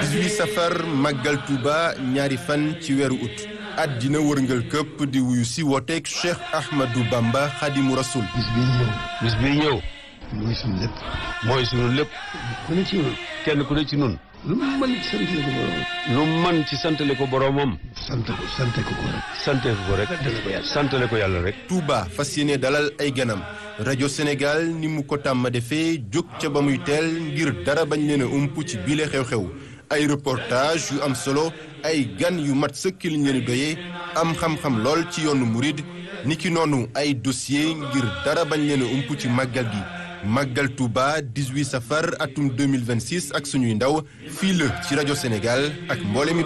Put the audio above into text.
18 safar màggal Touba ñaari fan ci weeru ut àddina wërngal këpp di wuyu si wooteeg Cheikh Ahmadou Bamba Xadimu Rasul bis bii ñëw bis bii ñëw mooy suñu lépp mooy sunu lépp ku ne ci ñun kenn ku ne ci nun lu mu mën ci sant ko borom lu man ci santale ko boroomam sant ko sant ko ko rek sante ko rek santale ko yàlla rek Touba fas yéene dalal ay ganam rajo Sénégal ni mu ko tàmm defee jóg ca ba muy teel ngir dara bañ leen a ump ci biile xew-xew ay reportage yu am solo ay gan yu mat sëkk liñ leen doyee am xam-xam lool ci yoonu murid niki noonu ay dossier ngir dara bañ leen a ump ci màggal gi màggal Touba 18 safar atum 2026 ak suñuy ndaw fii la ci rajo Sénégal ak mboole mi